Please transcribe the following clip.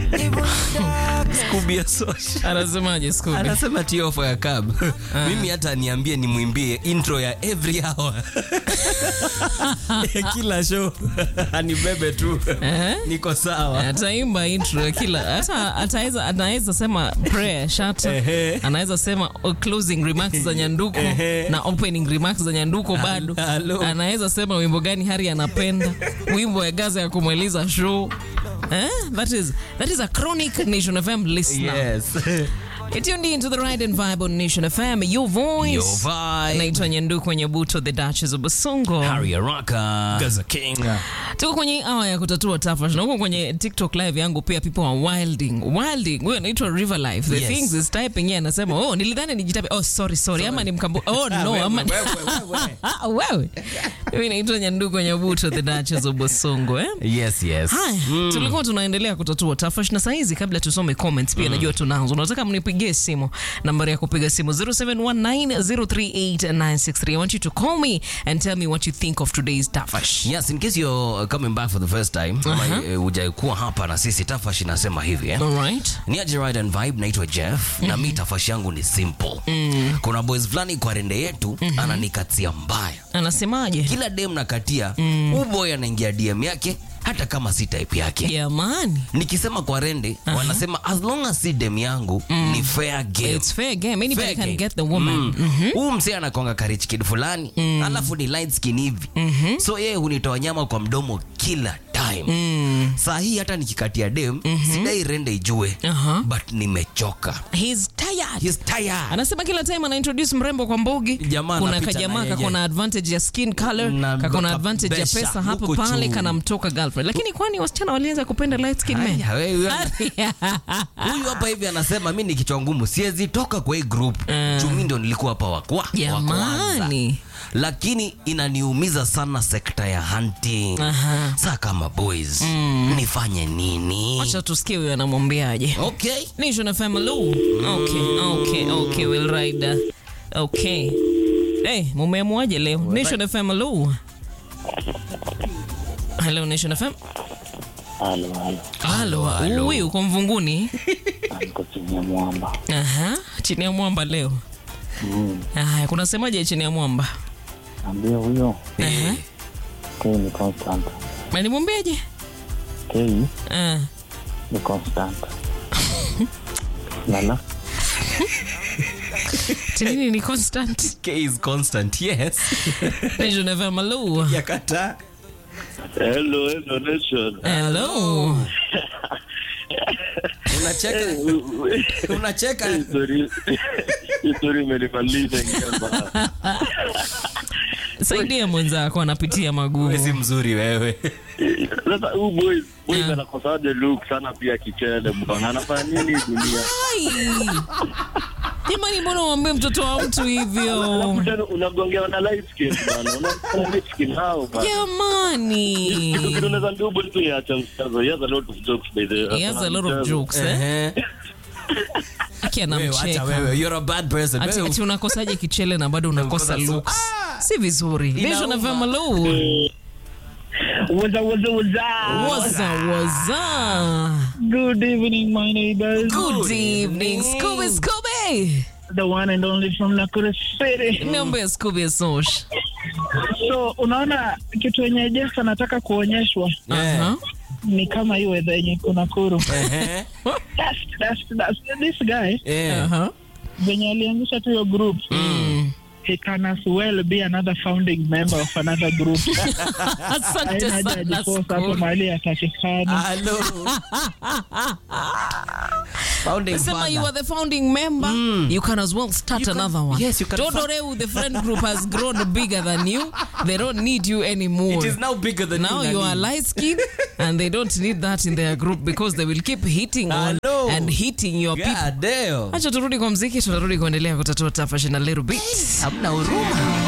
Scooby ya social. Anasemaje Scooby? Anasema tiofo ya cab. Mimi hata niambie nimwimbie intro ya every hour. ya kila show. Anibebe tu. Eh? Niko sawa. ataimba intro ya kila hata ataweza anaweza sema prayer shata Ehe. anaweza sema uh, closing remarks za nyanduko Ehe. na opening remarks za nyanduko bado Halo. anaweza sema wimbo gani hari anapenda wimbo ya gaza ya kumaliza show eh? that, is, that is a chronic nation fm listener Yes. You're tuned into the ride and vibe on Nation FM, your voice. Your vibe. Naitwa Nyanduko Nyabuto, the Duchess of Basongo. Harry Araka. Gaza King. tuko kwenye awa ya kutatua tafash na huko kwenye tiktok live yangu pia people are wilding wilding huyo anaitwa river life the Yes. things is typing yeye anasema oh nilidhani nijitape oh sorry sorry ama ni mkambu oh no Wewe, ama wewe, wewe. Ah, wewe mimi naitwa nyanduko nyabuto the duchess of bosongo eh Yes, yes. Haya, tulikuwa tunaendelea kutatua tafash na saizi kabla tusome comments pia najua tunazo nataka mnipigie simu nambari ya kupiga simu 0719038963 I want you to call me and tell me what you think of today's tafash Yes, in case you're coming back for the first time, ama eh, hujakuwa hapa na sisi, Tafash inasema hivi eh? all right ni aje ride and vibe naitwa jeff na mi tafashi yangu ni simple kuna boys fulani kwa rende yetu ananikatia mbaya anasemaje kila dem nakatia mm. boy anaingia dm yake hata kama si type yake jamani nikisema kwa rende wanasema as long as si dem yangu ni fair game It's fair game. Anybody Fair can game. get the woman. Mm. huu msee anakonga karich kid fulani alafu ni light skin hivi so yeye hunitoa nyama kwa mdomo kila time saa hii hata nikikatia dem sidai rende ijue Aha. but nimechoka He's tired. He's tired. anasema kila time ana introduce mrembo kwa mbogi Jamaa kuna anapita kajamaa na yeye. kakona advantage ya skin color Na kakona ka- advantage ya besha, pesa hapo huku pale juu. kanamtoka girlfriend lakini kwani wasichana walianza kupenda light skin men Haya, wewe, huyu hapa hivi anasema mi ni kichwa ngumu siwezi toka kwa hii group chumi ndio nilikuwa hapa wakwa wa kwanza. jamani lakini inaniumiza sana sekta ya hunting Aha. saa kama boys nifanye nini wacha tusikie huyo anamwambiaje okay Nation FM Lu. Okay, okay, okay, we'll ride that. Okay. Hey, mumeamuaje leo? Nation FM Lu. Hello Nation FM. Halo, halo. Halo, halo. huyu uko mvunguni? Niko chini ya mwamba. Aha, chini ya mwamba leo. Mm. Haya, kuna semaje chini ya mwamba? Ambia huyo Aha. K ni constant. Na nimwambiaje? K Ah, ni constant. Lala. tinini ni constant. K is constant yes Nation FM Lu. yakata Hello, hello nation. Hello. unacheka unacheka Story story imenimaliza ngamba. Saidia mwenzako anapitia magumu. Wewe si mzuri wewe Sasa huyu boys boys Yeah. anakosaje look sana pia kichele bwana. Anafanya nini dunia? Ai. Jamani, mbona uambie mtoto wa mtu hivyo? Alafu tena unagongewa na light skin bwana. Unaona light skin hao bwana. Kitu Jamani. kitu unaweza ndio boys tu ya mchezo. He has a lot of jokes by the way. He has a lot of jokes, eh? Ehe. Aki Wewe, acha anamcheka. wewe you're a bad person Ati, Wewe- ati unakosaje kichele na bado unakosa Unakosa looks. Si vizuri. Nation Inauma. FM Lu. Waza waza waza. Waza waza. Good evening, my neighbors. Good evening, Scooby Scooby. The one and only from Nakuru City. Niambie Scooby Sosh. So unaona kitu yenye Jeff anataka kuonyeshwa Aha. ni kama hiyo weather yenye iko Nakuru. Ehe. That's, that's, that's, this guy Eh. Aha. venye alianzisha tu hiyo group Mm. he can as well be another founding member of another group. Asante Haina haja sana ajiposa hapo Scooby. mahali atakikana. Hello. Founding Sema father. you are the founding member, you can as well start You can- another one. yes, you can Don't fa- worry, the friend group has grown bigger than you. They don't need you anymore. It is now bigger than now you, you are Nani. light skinned and they don't need that in their group because they will keep hitting on Hello. and hitting your people. God damn. Acha turudi kwa mziki, tunarudi kuendelea kutatua tafash in a little bit. Hamna huruma.